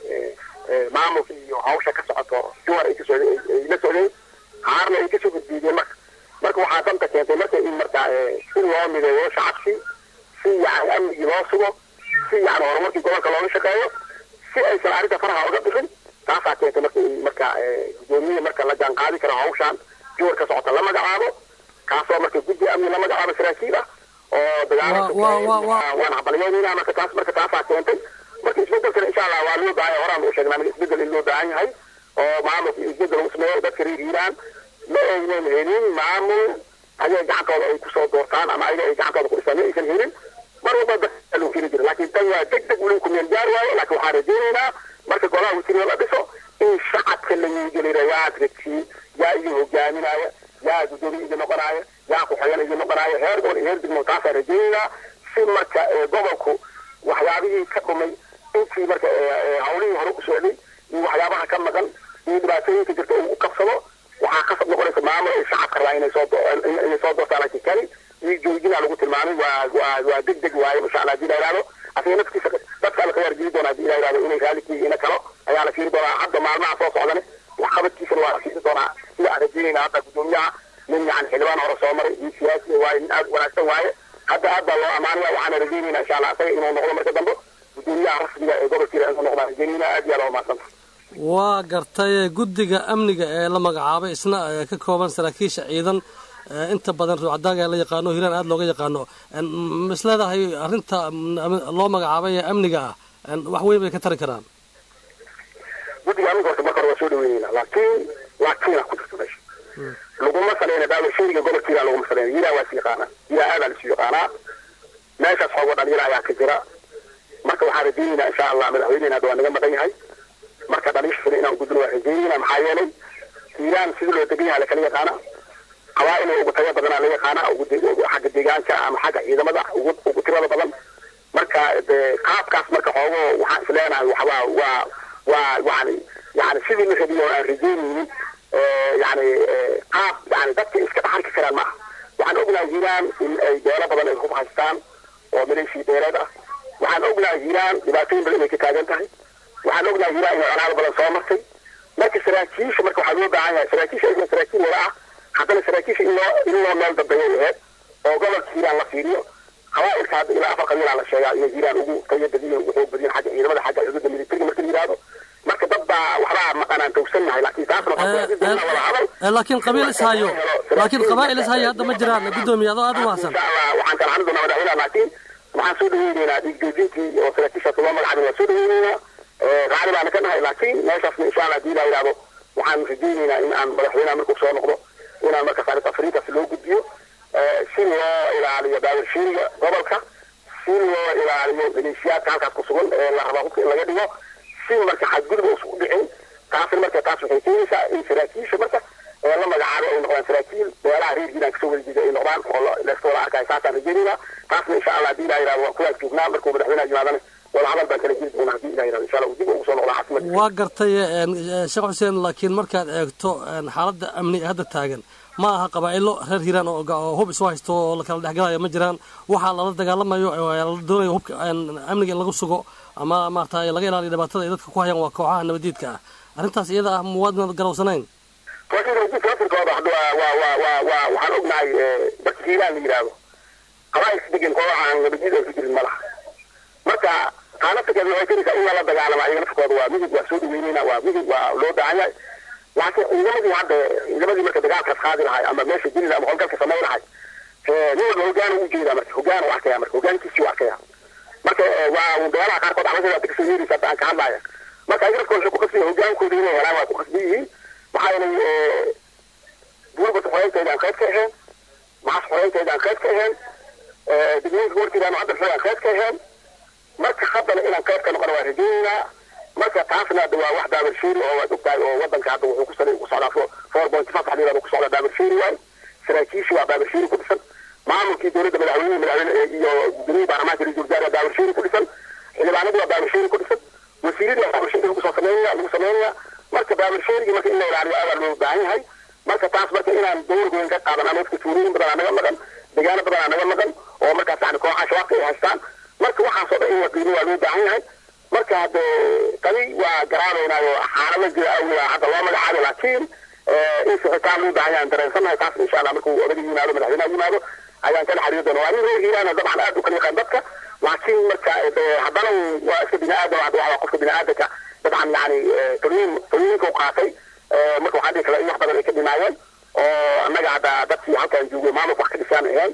maamulka iyo hawsha ka socoto siwar ay kasoo ay la socdeen qaarna ay kasoo gudbiideen marka marka waxaa danta keentay marka in marka si loo mideeyo shacabkii si yani amnigii loo sugo si yani horumarkii gobolka looga shaqeeyo si aysan arrinta faraha uga bixin taasaa keentay marka in marka guddoomiye marka la jaan qaadi karo hawshaan siwar ka socota la magacaabo kaasoo marka guddi amni la magacaabo saraakiil ah oo dagaalaan habalyeynayna marka taas marka taasaa keentay marka isbedelkana insha allah waa loo baahan horaan u sheegnaa marka isbedel in loo baahan yahay oo maamulka isbedel lagu sameeyo dadka reer hiiraan ma aynan helin maamul ayaga gacantooda ay kusoo doortaan ama ayaga ay gacantooda ku dhistaan ma aysan helin mar walba dadka loo keeni jira laakiin tan waa deg deg weli ku meel gaar waayo laakiin waxaan rajeynaynaa marka golaha wasiirada la dhiso in shacabka la yigelira yaa dadkii yaa idin hogaaminaya yaa guddoomiye idin noqonaya yaa ku-xigeen idin noqonaya heer gobol iyo heer degmo taasaan rajeynaynaa si marka gobolku waxyaabihii ka dhumay intii marka hawlihii hore u socday iyo waxyaabaha ka maqan iyo dhibaatooyinka jirta uu qabsado waxaa kasab noqonaysa maamul ay shacabka rabaa inay soo inay soo doortaan laakiin kani iyo joojinaa lagu tilmaamay waa waa waa deg deg waaye insha allah hadii la yidhahdo asiga naftiisa dadka la khiyaar geli doona hadii la yidhahdo inay raallikii ina kalo ayaa la fiiri doonaa hadda maalmaha soo socdane waxqabadkiisana waa la fiiri doonaa sida aan rajeynayna hadda guddoomiyaha nin yani xildhibaan hore soo maray nin siyaasi waaye nin aad wanaagsan waaye hadda aad baa loo amaanaya waxaana rajeynayna insha allah asaga inuu noqdo marka dambe guddoomiyaha rasmiga ee gobolkiina inuu noqdaan rajeynayna aad iyo aad waa mahadsantahay waa gartay guddiga amniga ee la magacaabay isna ka kooban saraakiisha ciidan inta badan ruucadaaga la yaqaano hiiraan aada looga yaqaano is leedahay arrinta loo magacaabay ee amniga ah wax weyn bay ka tari karaan guddiga amniga horta marka hore waa soo dhaweynayna laakiin laakiina ku jirta meesha laguma saleyna daawa shayga gobolka hiiraan laguma saleyna hiiraan waa is yaqaanaa hiiraan aadaa lasu yaqaanaa meeshaas xoogo dhalinyaro ayaa ka jira marka waxaan rajeynaynaa insha allah madaxweyneyna hadda waa naga maqan yahay marka dhaliishasana inaan gudbino waa rajeynayna maxaa yeelay hiiraan sidii loo degan yahay lakala yaqaana qabaa'il ugu tayo badanaa la yaqaana xagga deegaanka ama xagga ciidamada ugu tirada badan marka qaabkaas marka xoogo waxaan isleenahay waxbaa waa waa yani yani sidii la rabiyo aan rajeynaynin yani qaab yani dadka iska dhaxarki karaan maaha waxaan ognahay hiiraan in ay beelo badan ay hub haystaan oo maleeshii beeleed ah waxaan ognahay hiiraan dhibaatooyin badan inay ka taagan tahay waxaan ognahay hiiraan inay colaado badan soo martay marka saraakiisha marka waxaa loo baahan yahay saraakiisha ayagoo saraakiil wada ah haddana saraakiisha in loo in loo meel dambeeya aheyd oo gobolka hiiraan la fiiriyo qabaa'ilka hadda ilaa afar qabiilaa la sheegaa inay hiiraan ugu tayo badiyin ugu xoog badiyin xagga ciidamada xagga xuduudda militariga marka la yidhahdo marka dad baa waxbaa maqanaan towsannahay laakiin taasna wada hadal laakiin qabiil ishayo laakiin qabaa'il ishayo hadda ma jiraan guddoomiye adoo aad u mahadsan waxaan kala hadli doonaa madaxweynaha laakiin waxaan soo dhaweyneynaa dhiigjoojintii oo saraakiishaas loo magacaabay waan soo dhaweyneynaa raali baana ka nahay laakiin meeshaasna insha allah hadii la yidhahdo waxaan rajayneynaa in aan madaxweynaha markuu soo noqdo inaan markaas arrinta afriintaas loo gudbiyo si loo ilaaliyo daawashiiriga gobolka si loo ilaaliyo maleeshiyaadka halkaas ku sugan ee la rabaa hubka in laga dhigo si marka xadgudub uusan u dhicin taasna marka taas waxay keenaysaa in saraakiisha marka ee la magacaabo ay noqdaan saraakiil beelaha reer hiiraan kasoo wada jeeda ay noqdaan oo layska wada arkayo saasaan rajeynayna taasna insha allah hadii ilaha yidhahdo waan kuwaas joognaa markuu madaxweynaha yimaadana wada hadal baan kala jiri doonaa hadii ilaha yidhahdo insha allah dib ugu soo noqdaa caasimada waa gartay sheekh xuseen laakiin markaad eegto xaaladda amni ee hadda taagan ma aha qabaa'ilo reer hiiraan oo hub isu haysto oo la kala dhexgalayo ma jiraan waxaa lala dagaalamayo la doonayo hubka amniga in lagu sugo ama maarata laga ilaaliyo dhibaatada ay dadka ku hayaan waa kooxaha nabadiidka ah arrintaas iyada ah muwaadinaad garowsanayn laftirkooda hadda waa waa waa waa waa waxaan ognahay dadka hiiraan la yidhaahdo qabaa'ilka degan kooxaan nabadiyada ay ku jirin ma laha marka taanaftirkeeda waxay keenaysaa in lala dagaalama ayaga laftirkooda waa midib waa soo dhaweyneyna waa midib waa loo baahan yahay laakiin ciidamadii hadda ciidamadii marka dagaalkaas qaadi lahay ama meesha jiri ama howlgalka samayn lahay nin walba hogaan u jeedaa marka hogaan u arkaya marka hogaankiisii u arkaya marka waa beelaha qaarkood calasada hadda kasoo yeeraysa hadda aan ka hadlaya marka ayaga lafkooda waxay ku qasbiya hogaankooda inay helaan waa ku qasbi yihiin maxaa yeelay buurbat xoreynteeda aan qayb ka ahayn maxas xoreynteeda aan qayb ka ahayn degmooyinka warkeedaan hadda xoog aan qayb ka ahayn marka haddana inaan qayb ka noqona waa rajaynaynaa marka taasna hadda waa wax daabarsheeri oo waad ogtahay oo wadanka hadda wuxuu ku sal ku socdaa four point five xaliirada ku socdaa daabarsheeri waay saraakiishi waa daabarsheeri ku dhisan maamulkii dowladda madaxweyne madaxweyne iyo gudoomiyii baarlamaanka ra-iisul wasaare waa daabarsheeri ku dhisan xildhibaanadii waa daabarsheeri ku dhisan wasiiradii waa daabarsheeri lagu soo sameynaya lagu sameynaya marka daabarsheerigii marka in la ilaaliyo ayaa loo baahan yahay marka taas marka inaan dowr weyn ka qaadan ama dadka tuulooyin badan aa naga maqan deegaano badan aa naga maqan oo markaas yani kooxaha shabaabka ay haystaan marka waxaas oo dhan in la qiimo waa loo baahan yahay marka hadde tani waa garaabaynaayo xaalado jira awgeeda hadda loo magacaabo laakiin in sixitaan loo baahan yahay aan dareensannahay taas insha allah markuu odaga yimaado madaxweynaha yimaado ayaan kala xiriiri doona waa nin reer hiiraana dabcan aad u kala yaqaan dadka laakiin marka haddana waa iska bini aadam hadda waa qofka bini aadamka dabcan yani talooyin talooyinka u qaatay marka waxaa dhihi kala in wax badan ay ka dhimaayeen oo annaga hadda dadkii halkaan joogay maamulka wax ka dhisaan ahayn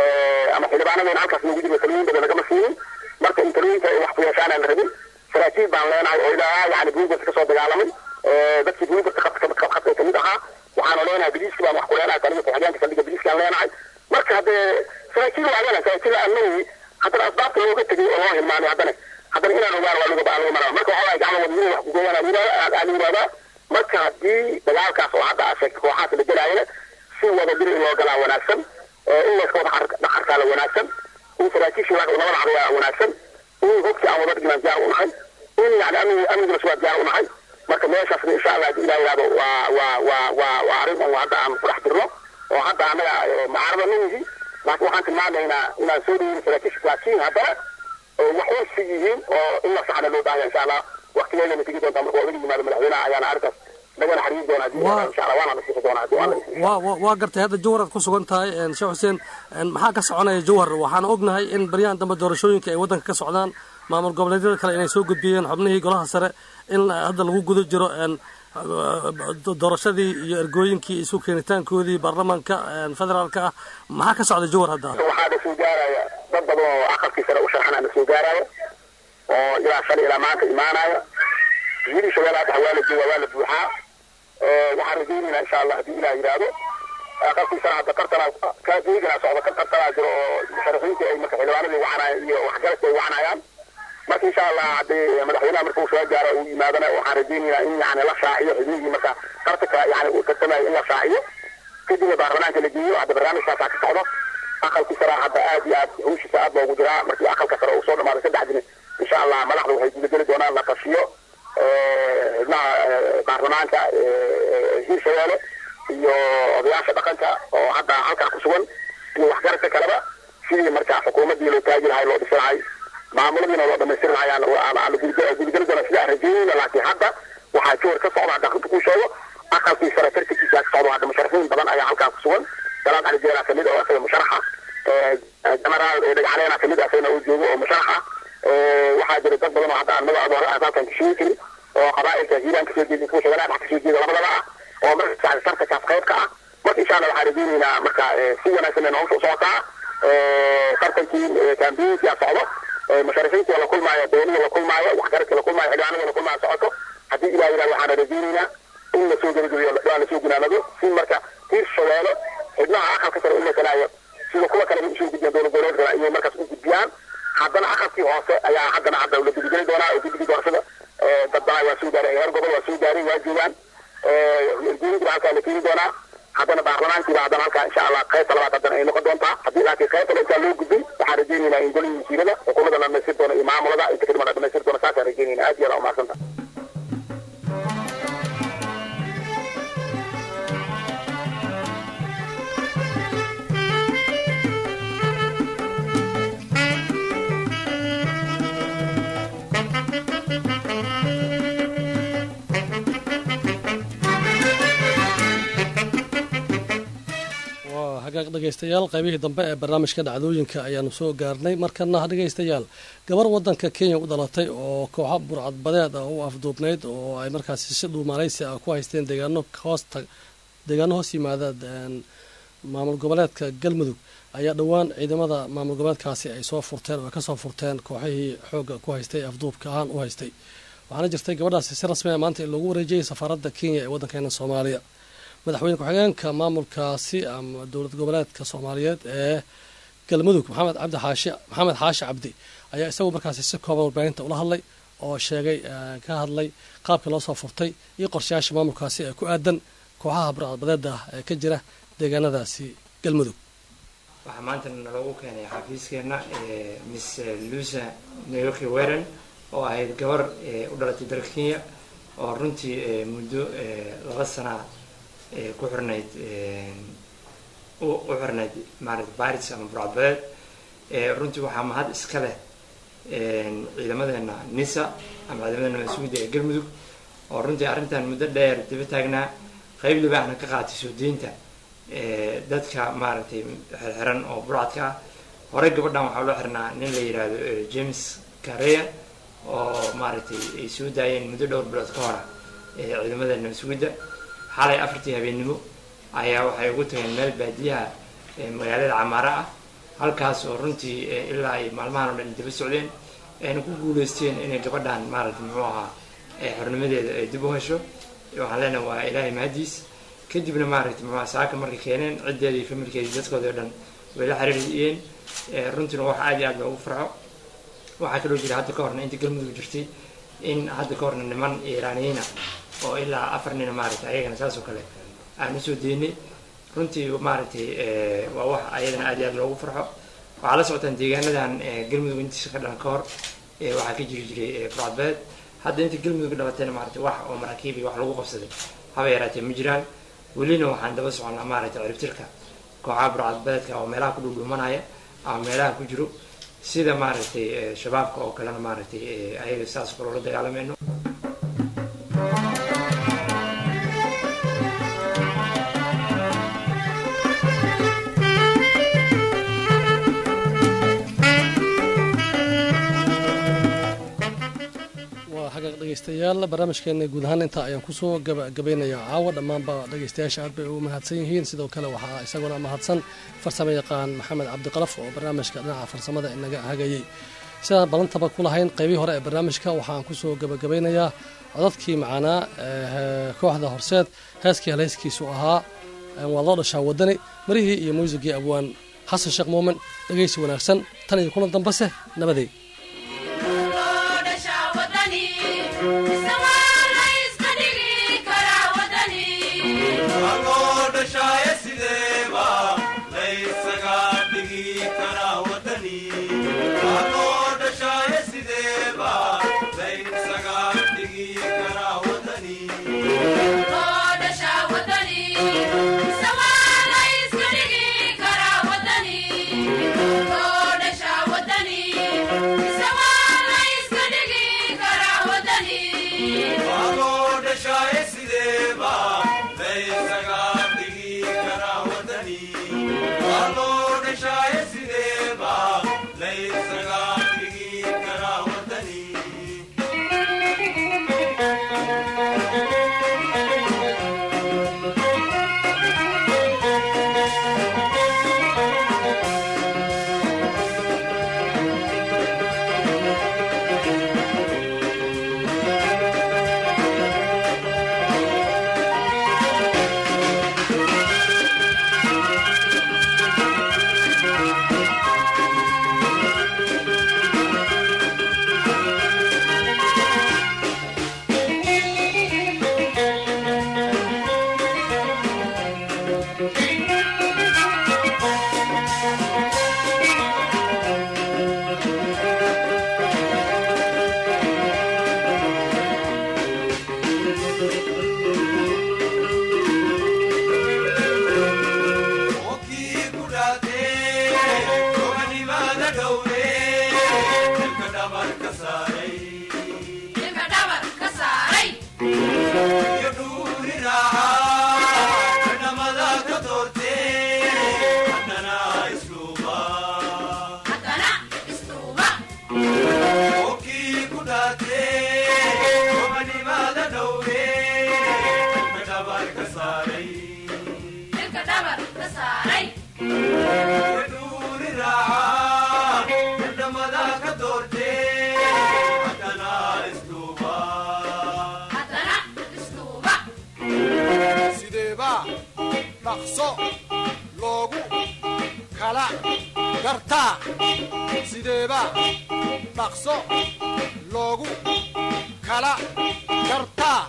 ama xildhibaanadeena halkaas noogu jirna talooyin badan nagama siinin marka in talooyinka ay wax ku yeeshaan aan la rabin saraakiil baan leenahay oo ilaa yani buugarta kasoo dagaalamay dadkii buugarta khadka kamid ahaa waxaanu leenahay biliiski baan wax ku leenahay taniga ku-xigeenka saldhiga biliiskaan leenahay marka haddee saraakiil waa leenahay saraakiil aanmanayi haddana asbaabta looga tegay oo loo hilmaamay haddana haddana inaan ogaan waa laga baa laga maraa marka waxaa waay gacmo wadnimo wax kugoyaan aan yidhahdaa marka haddii dagaalkaas oo hadda aad sheegtay kooxaas la gelaayana si wada bir in loo galaa wanaagsan in layska wada dhaqarkaala wanaagsan in saraakiishii nabada cadayaa wanaagsan in hogkii aan wada dhignaan diyaar u nahay in yani amni amniguna suwaa diyaar u nahay marka meeshaasna insha allah hadii ilaah yidhahdo waa waa waa waa waa arrin oo hadda aan ku dhex jirno oo hadda annaga macarada ma yihi laakiin waxaan tilmaamaynaa inaan soo dhaweyno saraakiisha laakiin haddana wax ursi yihiin oo in la saxna loo baahaya insha allah waqtigeedana tegi doontaa marka odaga yimaado madaxweynaha ayaana arrintaas nagana xiriiri doona hadii insha allah waana nasiixi doona hadii waa waa waa gartay hadda jawhar aad ku sugan tahay sheekh xuseen maxaa ka soconaya jawhar waxaan ognahay in baryahan dambe doorashooyinka ay waddanka ka socdaan maamul goboleedyada kale inay soo gudbiyeen xubnihii golaha sare in hadda lagu guda jiro doorashadii iyo ergooyinkii isu keenitaankoodii baarlamaanka federaalka ah maxaa ka socda jawhar hadda waxaa na soo gaaraya dad badan oo aqalkii sare u sharxana na soo gaaraya oo ilaa shalay ilaa maanta imaanaya yidhi shabeelle hadda waa la jooga waa la buuxaa waxaan rajaynaynaa insha allah haddii ilaah yidhaahdo aqalkii sare hadda tartanaa kaeegana socda ka tartanaa jiro oo musharaxiintii ay marka xildhibaanadii wacanayaan iyo waxgaradka ay wacanayaan marka insha allah haddii madaxweynaha marka uu soo gaaro uu yimaadana waxaan rajaynaynaa in yani la shaaciyo xubnihii marka tartanka yani uu tartamayo in la shaaciyo kadibna baarlamaanka la geeyo hadda barnaamijkaasaa ka socdo aqalkii sare hadda aad iyo aad hawshiisa aad loogu jiraa markii aqalka sare uu soo dhamaaday saddex dini insha allah madaxda waxay gudageli doonaan la tashiyo xubnaha baarlamaanka hiirshabeelle iyo odayaasha dhaqanka oo hadda halkaa ku sugan iyo waxgaradka kaleba sidii markaa xukuumaddii loo taagi lahay loo dhisi lahay maamuladiina loo dhamaystiri lahayaan gudageli doona sidaa rajeynayna laakiin hadda waxaa jawar ka socda hadda runta kuu sheego aqalkii sare tartankiisa ka socdo hadda musharaxiin badan ayaa halkaa ku sugan salaad cali jeelaa kamid oo asaga musharaxa generaal dhagacaleena kamid asagana uu joogo oo musharaxa waxaa jira dad badan oo hadda aan magaca halkan kasheegi karin oo qabaa'ilka hiiraan kasoo jeeda kuwa shabeellaha dhex kasoo jeeda labadaba ah oo marka tartankaas qayb ka ah marka insha allah waxaan rajaynaynaa marka si wanaagsan ay nolosha u socotaa tartankii kambiinkia socdo musharixiintii la kulmaayo doonihii la kulmaayo waxgaradkii la kulmaayo xildhibaanadii la kulmaayo socoto haddii ilaah yidhahdo waxaan rajaynaynaa in lasoo gebagabeeyo waa lasoo gunaanado si marka tiir shabeelo xibnaha aqalka sare u masalaayo sida kuwa kale usoo gudbiyaan dowlad goboleedkana iyo markaas u gudbiyaan haddana aqalkii hoose ayaa haddana hadda la gudgeli doonaa oo guddigii doorashada dadbana waa soo gaaray heer gobol waa soo gaaray waa joogaan guuriguna halkaa la keeni doonaa haddana baarlamaankiiba haddana halkaa insha allah qaybta labaad haddana ay noqon doontaa haddii laakiin qaybta la intaa loo gudbay waxaan rajaynaynaa in golihii wasiirada xukuumadda la dhamaystir doono iyo maamulada inta kadib la dhamaystir doono saasaan rajaynaynaa aad iyo aad umaadsanta waa hagaag dhegaystayaal qaybihii dambe ee barnaamijka dhacdooyinka ayaanu soo gaarnay markana dhegaystayaal gabar wadanka kenya u dhalatay oo kooxo burcadbadeed ah u afduubnayd oo ay markaasi si dhuumaaleysi ah ku haysteen deegaano hoosta deegaano hoos yimaada maamul goboleedka galmudug ayaa dhowaan ciidamada maamul goboleedkaasi ay soo furteen oo ay kasoo furteen kooxihii xoogga ku haystay afduubka ahaan u haystay waxaana jirtay gabadhaasi si rasmi a maanta in loogu wareejiyay safaaradda kenya ee waddankeena soomaaliya madaxweyne ku-xigeenka maamulkaasi ama dowlad goboleedka soomaaliyeed ee galmudug maxamed cabdi xaashi maxamed xaashi cabdi ayaa isagu markaasi si kooban warbaahinta ula hadlay oo sheegay ka hadlay qaabkii loo soo furtay iyo qorshayaasha maamulkaasi ee ku aadan kooxaha burcadbadeeda ah ee ka jira deegaanadaasi galmudug waxaa maanta naloogu keenay xafiiskeenna miss lusa nayoki weren oo ahayd gabar u dhalatay dalka kenya oo runtii muddo laba sana ku xirnayd u xirnayd maarata baris ama burcadbadeed runtii waxaa mahad iska leh ciidamadeena nisa ama ciidamadeena mas-uuliyadda ee galmudug oo runtii arrintan muddo dheer daba taagnaa qeyb libaahna ka qaatay soo deynta dadka maaragtay xirxiran oo burcadka ah horey gabadhan waxaa loo xirnaa nin la yidhaahdo james careya oo maaragtay ay soo daayeen muddo dhowr bilood ka hora ciidamadeena mas-uuliyadda xalay afartii habeennimo ayaa waxay ugu tageen meel baadiyaha magaalada camaara ah halkaas oo runtii ilaa ay maalmahan o dhan daba socdeen ayna ku guuleysteen inay gabadhan maaragtay muxuu ahaa xornimadeeda ay dib u hesho waxaan leenahay waa ilaahay mahadiis kadibna maaragtay muxuu saaka markay keeneen ciddeeda iyo familkeeda dadkooda o dhan way la xiriiriyeen runtiina wax aad iyo aad loogu farxo waxaa kaloo jira hadda ka horna inta galmudug jirtay in hadda ka horna niman iiraaniyiina oo ilaa afar nina maaragtay ayagana saas oo kale aan usoo deynay runtii maaragtay waa wax ayadana aad iyo aad loogu farxo waxaa la socotaan deegaanadan galmudug intiisa ka dhalan ka hor waxaa ka jiri jiray burcadbeed hadda inta galmudug dhalatayna maaragtay wax oo maraakiib iyo wax lagu qabsaday haba yaraatee ma jiraan welina waxaan daba soconnaa maaragtay ciribtirka kooxaha burcadbeedka oo meelaha ku dhuudhuumanaya ama meelaha ku jiro sida maaragtay shabaabka oo kalena maaragtay ayaga saas kaloo la dagaalamayno dhegeystayaal barnaamijkeena guud ahaan intaa ayaan kusoo gabagabeynayaa caawa dhammaanba dhegeystayaasha aad bay ugu mahadsan yihiin sidoo kale waxaa isaguna mahadsan farsamo yaqaan maxamed cabdiqalaf oo barnaamijka dhinaca farsamada inaga hagayey sidaan balantaba ku lahayn qeybihii hore ee barnaamijka waxaan kusoo gabagabeynayaa codadkii macaanaa kooxda horseed heeskii haleyskiisu ahaa waa loo dhashaa wadani marihii iyo muusigii abwaan xasan sheekh muumin dhegeysi wanaagsan tan iyo kulan dambase nabadey sideba laysaga dhigi ka saaray dilka dhabar ka saaray dhuuri raaca dhamada ka doortee haddana isduuba haddana isduuba sideeba dhaqso loogu kala gartaa sideeba dhaqso loogu kala gartaa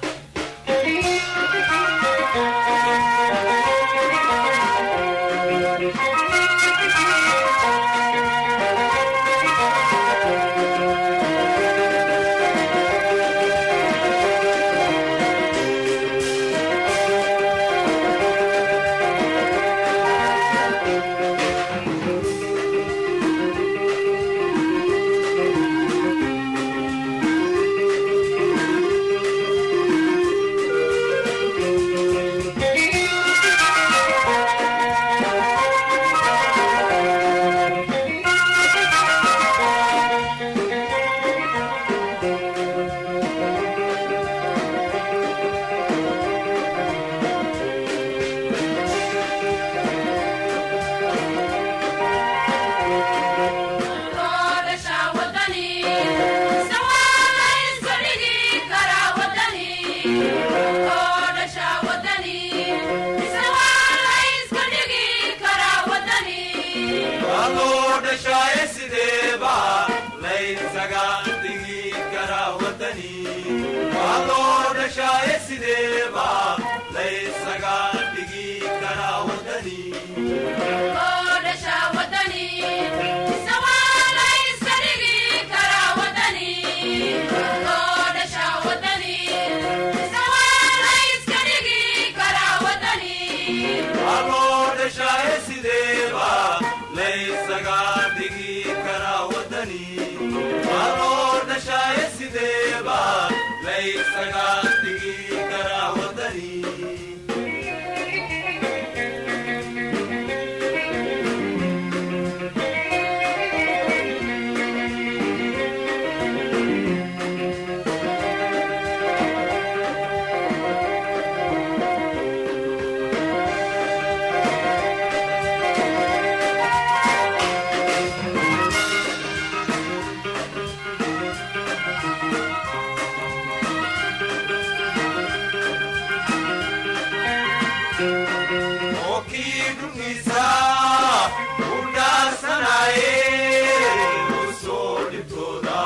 Aloo dhashaaye sideeba laysaga dhigi karaa wadani Aloo dhashaaye sideeba laysaga dhigi karaa wadani Aloo dhashaaye sideeba laysaga dhigi karaa wadani Aloo dhashaaye sideeba laysaga dhigi karaa wadani Okii dhumisa u dhaarsanaye usoo dhibtooda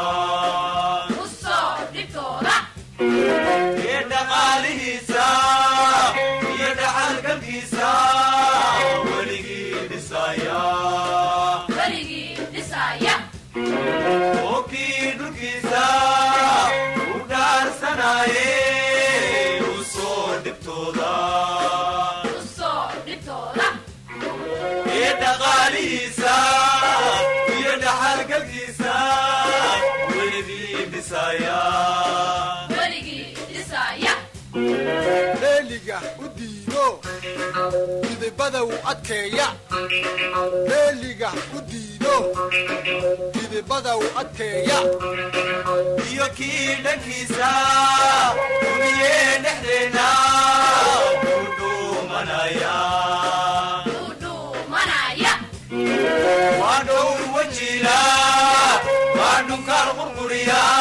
iyo dhaqaalihiisa iyo dhaxalgalkiisa weligii dhisaya okii dhulkiisa u dhaarsanaye usoo dhibtooda iyo dhaqaalihiisa iyo dhaxalgalkiisa weligii dhisaya leeliga u diido midibada u adkeeya leeliga u diido midibada u adkeeya iyo kii dhankiisa duniyee dhexdeena ku dhuumanaya waa dhowr wajila waa dhunkaal qurquriya